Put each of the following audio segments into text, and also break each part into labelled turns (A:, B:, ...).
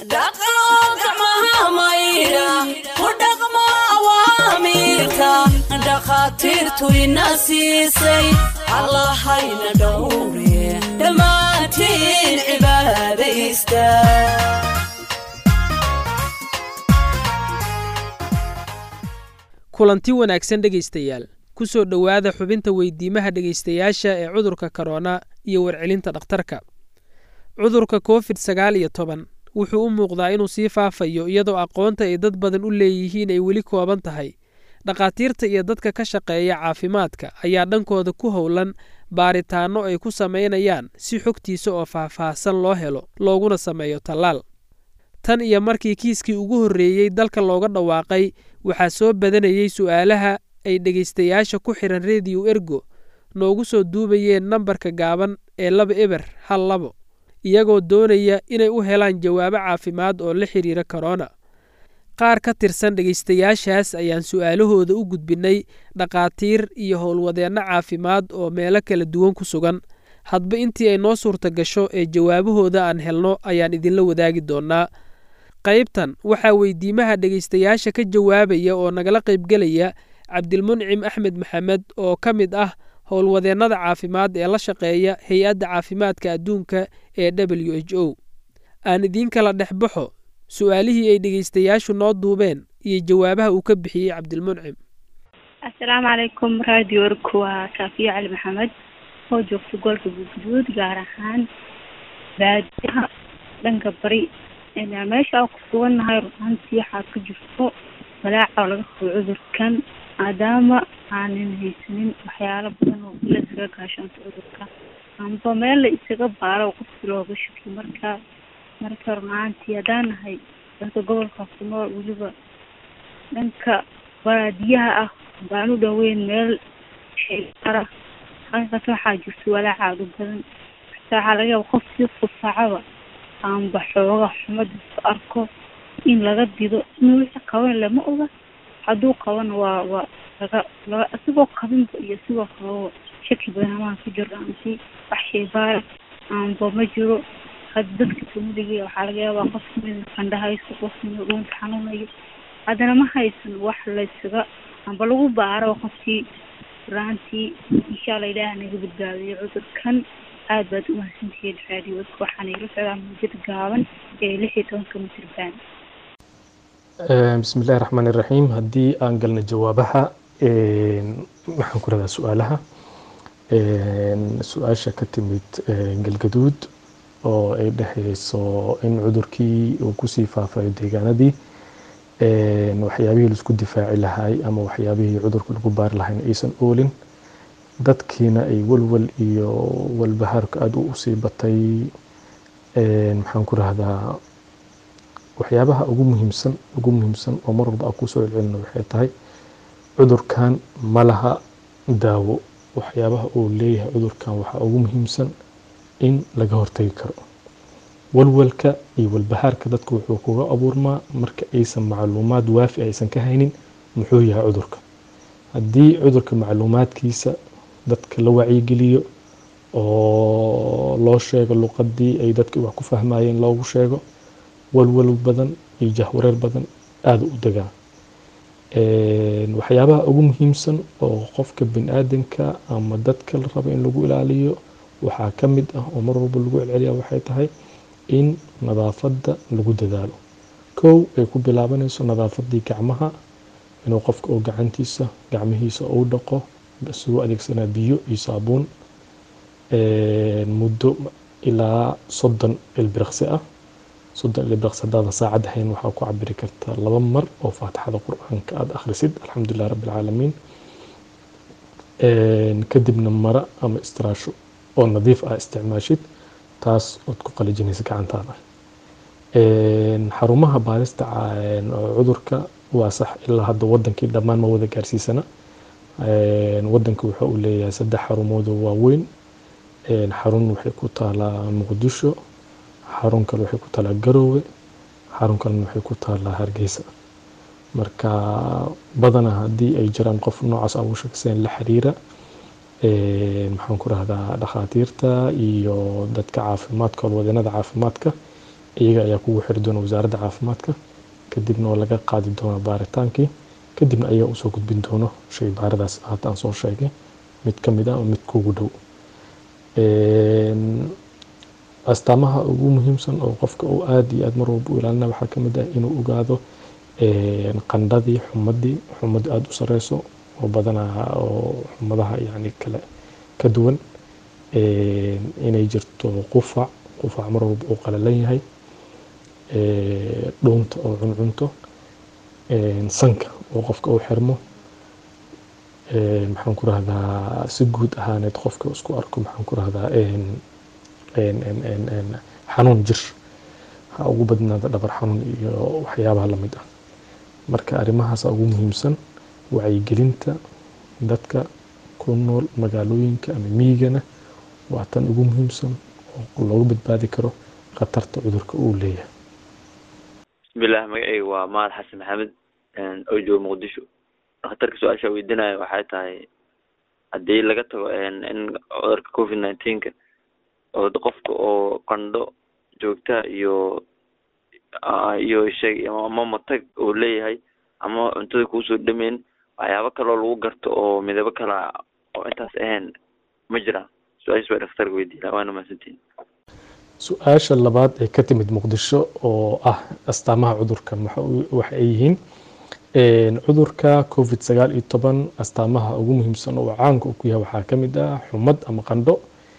A: dhaqo gacmaha maydha ku dhaqmo awaamiirka dhakhaatiirtu ina siisay allahayna dhowre dhammaantiin cibaadaysta
B: kulanti wanaagsan dhegaystayaal ku soo dhowaada xubinta weydiimaha dhegaystayaasha ee cudurka korona iyo warcelinta dhakhtarka cudurka covid sagaal iyo toban wuxuu u muuqdaa inuu sii faafayo iyadoo aqoonta ay dad badan u leeyihiin ay weli kooban tahay dhakhaatiirta iyo dadka ka shaqeeya caafimaadka ayaa dhankooda ku howlan baaritaanno ay ku samaynayaan si xogtiisa oo faahfaahsan loo helo looguna sameeyo tallaal tan iyo markii kiiskii ugu horreeyey dalka looga dhawaaqay waxaa soo badanayey su'aalaha ay dhegaystayaasha ku xihan rediyo ergo noogu soo duubayeen nambarka gaaban ee laba eber hal labo iyagoo doonaya inay u helaan jawaabo caafimaad oo la xidhiira korona qaar ka tirsan dhegaystayaashaas ayaan su'aalahooda u gudbinnay dhakhaatiir iyo howlwadeenno caafimaad oo meelo kala duwan ku sugan hadba intii ay noo suurta gasho ee jawaabahooda aan helno ayaan idinla wadaagi doonnaa qaybtan waxaa weydiimaha dhegaystayaasha ka jawaabaya oo nagala qaybgelaya cabdilmuncim axmed maxamed oo ka mid ah howlwadeennada caafimaad ee la shaqeeya hay-adda caafimaadka adduunka ee w h o aan idiin kala dhex baxo su-aalihii ay dhegaystayaashu noo duubeen iyo jawaabaha uu ka bixiyey cabdilmuncim
C: assalaamu calaykum radio orku waa saafiya cali maxamed oo joogta gobolka guudguduud gaar ahaan baadiyaha dhanka bari meesha aan ku sugannahay runaantii waxaa ka jirto walaaca oo laga qabo cudurkan maadaama aanan haysanin waxyaalo badan oo la isaga gaashaanto cudurka amba meel la isaga baaro qofki looga shakiyo marka marka runaantii haddaan nahay dadka gobolka ku nool weliba dhanka baadiyaha ah baan u dhaweyn meel sheara halkaas waxaa jirta walaaca aad u badan xataa waxaa laga yaaba qof si qufaacaba aanba xooga xumadiisu arko in laga dido inuu wixii qaban lama oga hadduu qabana waa waa laga laga isigoo qabinba iyo isigoo qababa shaki badan amaan ku jiro aansi wax shaybaara aanba ma jiro had dadka familiga waxaa laga yaabaa qof mid qandha haysto qof mid dhuunta xanuunayo haddana ma haysan wax laysaga amba lagu baaro qofkii raantii insha allah ilaah naga badbaadiyo cudurkan aad baad u mahadsantihiin raadiyoodka waxaana ila socdaa muujada gaaban ee lix iyo tobanka mitriban
D: bismi illahi raxmaan iraxiim haddii aan galna jawaabaha waxaan ku radaa su-aalaha su-aasha ka timid galgaduud oo ay dhexeyso in cudurkii uu kusii faafayo deegaanadii waxyaabihii laisku difaaci lahay ama waxyaabihii cudurka lagu baari lahayn aysan oolin dadkiina ay walwal iyo walbahaarka aada u usii batay maxaan ku rahdaa waxyaabaha ugu muhiimsan ugu muhiimsan oo mar walba aan kusoo celcelino waxay tahay cudurkan ma laha daawo waxyaabaha uu leeyahay cudurkan waxaa ugu muhiimsan in laga hortagi karo walwalka iyo walbahaarka dadka wuxuu kuga abuurmaa marka aysan macluumaad waafi aysan ka haynin muxuu yahay cudurka haddii cudurka macluumaadkiisa dadka la wacyigeliyo oo loo sheego luqadii ay dadka wax ku fahmayeen loogu sheego walwal badan iyo jahwareer badan aada u degaa waxyaabaha ugu muhiimsan oo qofka bini aadanka ama dadka la rabo in lagu ilaaliyo waxaa ka mid ah oo mar walba lagu celceliya waxay tahay in nadaafadda lagu dadaalo kow ay ku bilaabanayso nadaafadii gacmaha inuu qofka oo gacantiisa gacmihiisa uu dhaqo isagoo adeegsanaa biyo iyo saabuun muddo ilaa soddon ilbiriqsi ah soddon ilbiriqsi haddaada saacad ahayn waxaa ku cabiri kartaa laba mar oo faatixada qur-aanka aada akhrisid alxamdulilah rabbi alcaalamiin kadibna mara ama istiraasho oo nadiif ah isticmaashid taas ood ku qalijinaysa gacantaada xarumaha baarista cudurka waa sax ilaa hadda wadankii dhammaan ma wada gaarsiisana wadanka wuxuu u leeyahay saddex xarumood oo waaweyn xarun waxay ku taalaa muqdisho xarun kale waxay ku taalaa garoowe xarun kalena waxay ku taalaa hargeysa marka badanaa haddii ay jiraan qof noocaas aan u shakiseen la xiriira maxaan ku rahdaa dhakhaatiirta iyo dadka caafimaadka howlwadeenada caafimaadka iyaga ayaa kugu xiri doona wasaaradda caafimaadka kadibna oo laga qaadi doono baaritaankii kadibna ayaga usoo gudbin doono shay baaradaas hadda aan soo sheegay mid ka mid ah oo mid kugu dhow astaamaha ugu muhiimsan oo qofka uu aada iyo aada mar walba u ilaalina waxaa ka mid ah inuu ogaado qandhadii xumadii xumad aada u sareyso oo badanaa oo xumadaha yani kale ka duwan inay jirto qufac qufac mar walba uu qalalan yahay dhuunta oo cuncunto sanka oo qofka uu xirmo maxaan ku rahdaa si guud ahaaneed qofka isku arko maxaan ku rahdaa xanuun jir ha ugu badnaada dhabar xanuun iyo waxyaabaha lamid ah marka arrimahaasa ugu muhiimsan wacyigelinta dadka ku nool magaalooyinka ama miyigana waa tan ugu muhiimsan oo loogu badbaadi karo khatarta cudurka uu leeyahay
E: bismillaah magacayga waa mahad xasan maxamed oo jooga muqdisho khatarka su-aasha weydiinaya waxay tahay haddii laga tago in cudurka covid nineteenka oo qofka oo qandho joogta iyo iyo sheeg ama matag uu leeyahay ama cuntada kuusoo dhameyn waxyaabo kaloo lagu garto oo midabo kala oo intaas ahayn ma jiraan su-aashaas baa dhakhtarka weydiina waana mahadsantiin
D: su-aasha labaad ee ka timid muqdisho oo ah astaamaha cudurka waxa ay yihiin cudurka covid sagaal iyo toban astaamaha ugu muhiimsan oo caanka ku yahay waxaa ka mid ah xumad ama qandho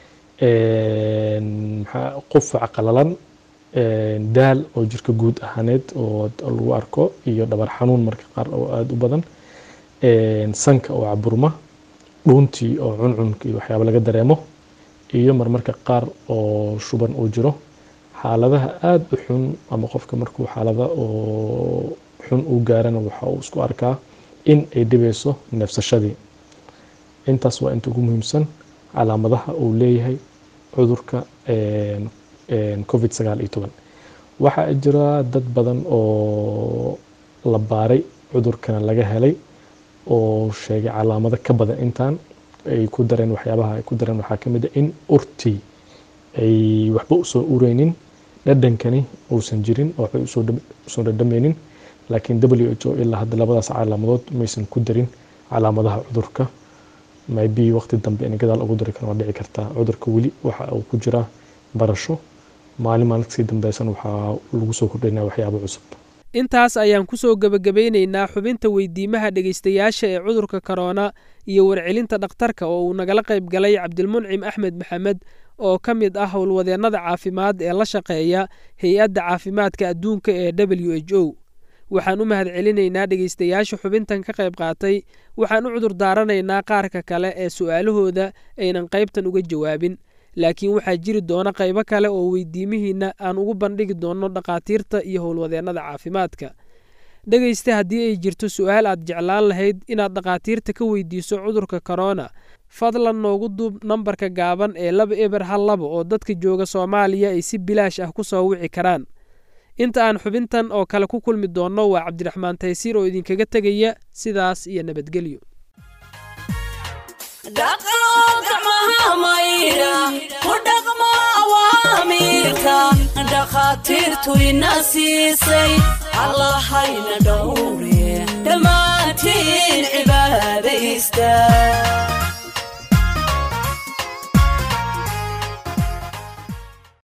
D: qufac qalalan daal oo jirka guud ahaaneed oo lagu arko iyo dhabar xanuun marka qaar oo aada u badan sanka oo caburma dhuuntii oo cuncunka iyo waxyaaba laga dareemo iyo marmarka qaar oo shuban uu jiro xaaladaha aada u xun ama qofka markuu xaalada oo xun uu gaarana waxa uu isku arkaa in ay dhibeyso neefsashadii intaas waa inta ugu muhiimsan calaamadaha uu leeyahay cudurka covid sagaal iyo toban waxaa jira dad badan oo la baaray cudurkana laga helay oo sheegay calaamado ka badan intaan ay ku dareen waxyaabaha ay ku dareen waxaa ka mid a in urtii ay waxba usoo ureynin dhadhankani uusan jirin oo waxbay usoo dhadhameynin laakiin w h o ilaa hadda labadaas calaamadood maysan ku darin calaamadaha cudurka maybe waqti dambe in gadaal ugu dari kara waa dhici kartaa cudurka weli waxa uu ku jiraa barasho maalin maalin kasii dambeysan waxaa lagu soo kordhaynaa waxyaabo cusub
B: intaas ayaan ku soo gebagabeynaynaa xubinta weydiimaha dhegaystayaasha ee cudurka korona iyo warcelinta dhakhtarka oo uu nagala qayb galay cabdilmuncim axmed maxamed oo ka mid ah howlwadeennada caafimaad ee la shaqeeya hay-adda caafimaadka adduunka ee w h o waxaan u mahad celinaynaa dhegaystayaasha xubintan ka qayb qaatay waxaan u cudur daaranaynaa qaarka kale ee su'aalahooda aynan qaybtan uga jawaabin laakiin waxaa jiri doona qaybo kale oo weydiimihiinna aan ugu bandhigi doonno dhakhaatiirta iyo howlwadeennada caafimaadka dhegaysta haddii ay jirto su'aal aad jeclaan lahayd inaad dhakhaatiirta ka weydiiso cudurka korona fadlan noogu duub nambarka gaaban ee laba eber hal laba oo dadka jooga soomaaliya ay si bilaash ah ku soo wici karaan inta aan xubintan oo kale ku kulmi doonno waa cabdiraxmaan taysiir oo idinkaga tegaya sidaas iyo nabadgelyo
A: dhakhaatiirtu ina siisay allahayna dhowre dhammaantiin cibaadaysta